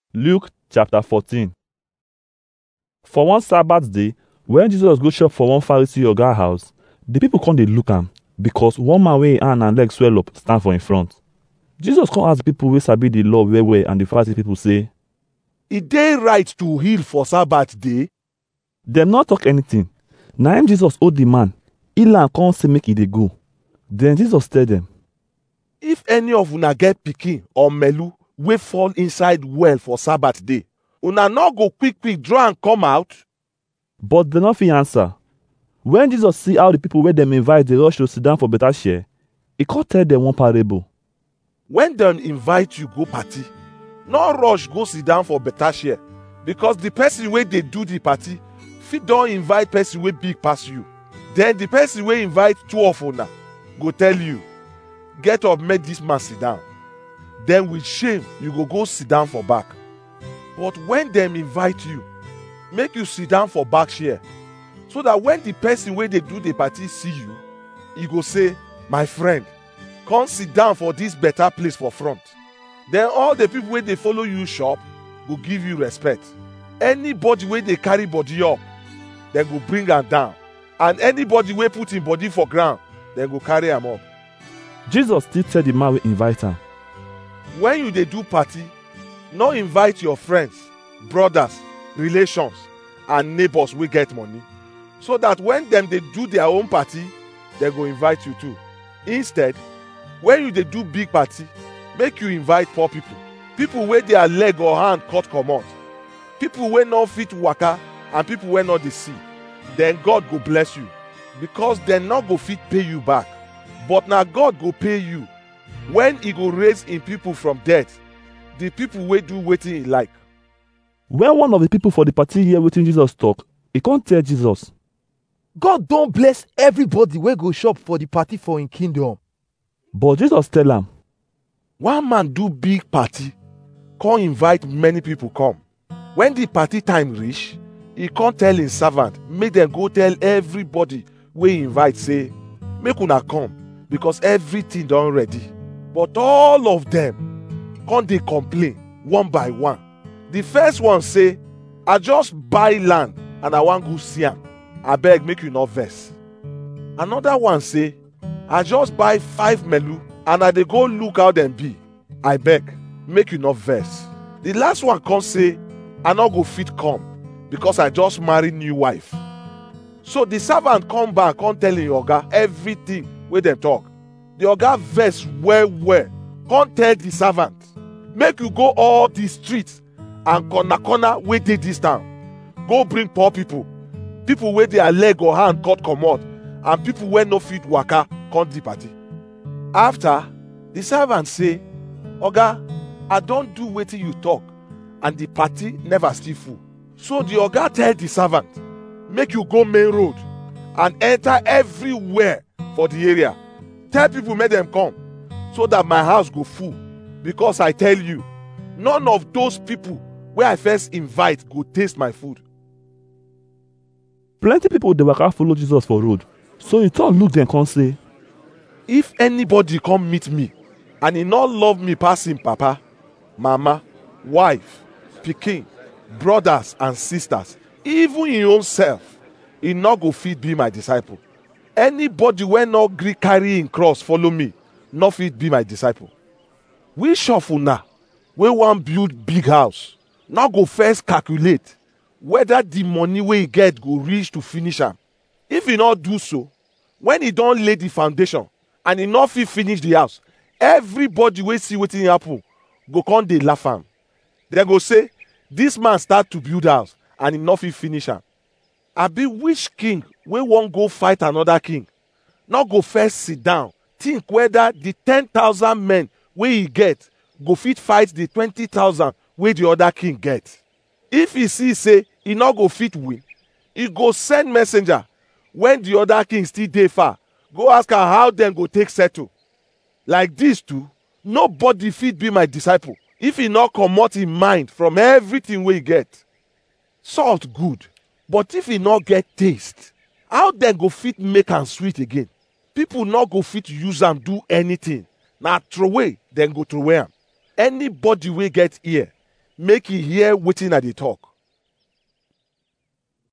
Luke chapter 14. For one Sabbath day, when Jesus go shop for one Pharisee oga house, the people come dey look am because one man wey him hand and leg swell up stand for him front. Jesus come ask the people wey sabi the law well well and the Pharisee people say, e dey right to heal for sabbath day dem no talk anything. Na him Jesus hold the man, heal am come say make e dey go. Then Jesus tell dem, if any of una get pikin or melu wey fall inside well for sabbath day una no go quick quick draw am come out but dem no fit answer. When Jesus see how the people wey dem invite dey rush to sit down for better share, e come tell dem one parable. when dem invite you go party no rush go sit down for better share because the person wey dey do the party fit don invite person wey big pass you then the person wey invite two of una go tell you get up make this man sit down then with shame you go go sit down for back but when dem invite you make you sit down for back share so that when the person wey dey do the party see you e go say my friend come sit down for this better place for front then all the people wey dey follow you shop go give you respect anybody wey dey carry body up dem go bring am down and anybody wey put him body for ground dem go carry am up Jesus still tell the man wey invite am, when you dey do party no invite your friends brothers relations and neighbors wey get money so that when dem dey do their own party dem go invite you too instead when you dey do big party make you invite poor people people wey their leg or hand cut comot people wey no fit waka and people wey no dey see then god go bless you because dem no go fit pay you back but na god go pay you when e go raise him people from death the people wey do wetin he like when one of the people for the party hear wetin Jesus talk, e come tell Jesus, God don bless everybody wey go shop for the party for him kingdom. but Jesus tell am, one man do big party come invite many people come when the party time reach he come tell him servant make dem go tell everybody wey he invite say make una come because everything don ready but all of dem come dey complain one by one the first one say i just buy land and i wan go see am abeg make you no vex another one say i just buy five melu and i dey go look how dem be i beg make you no vex the last one come say i no go fit come because i just marry new wife so the servant come back come tell him oga everything wey dem talk the oga vex well well come tell the servant make you go all the street and corner corner wey dey dis town go bring poor people people wey their leg or hand cut comot and people wey no fit waka come the party after the servant say oga i don do wetin you talk and the party never still full so the oga tell the servant make you go main road and enter everywhere for the area tell people make dem come so that my house go full because i tell you none of those people wey i first invite go taste my food plenty people dey waka follow Jesus for road. So he turn look dem come say, if anybody come meet me and he no love me pass him papa mama wife pikin brothers and sisters even him own self he no go fit be my disciple anybody wey no gree carry him cross follow me no fit be my disciple which of una wey wan build big house no go first calculate whether the money wey e get go reach to finish am if e no do so when e don lay the foundation and e no fit finish the house everybody wey see wetin happen go come dey laugh am dem go say this man start to build house and e no fit finish am abi which king wey wan go fight another king no go first sit down think whether the ten thousand men wey e get go fit fight the twenty thousand wey the other king get if e see say e no go fit win e go send messenger when the other king still dey far go ask am how dem go take settle like this too nobody fit be my disciple if e no comot him mind from everything wey e get salt good but if e no get taste how dem go fit make am sweet again people no go fit use am do anything na throway dem go throway am anybody wey get ear make e hear wetin i dey talk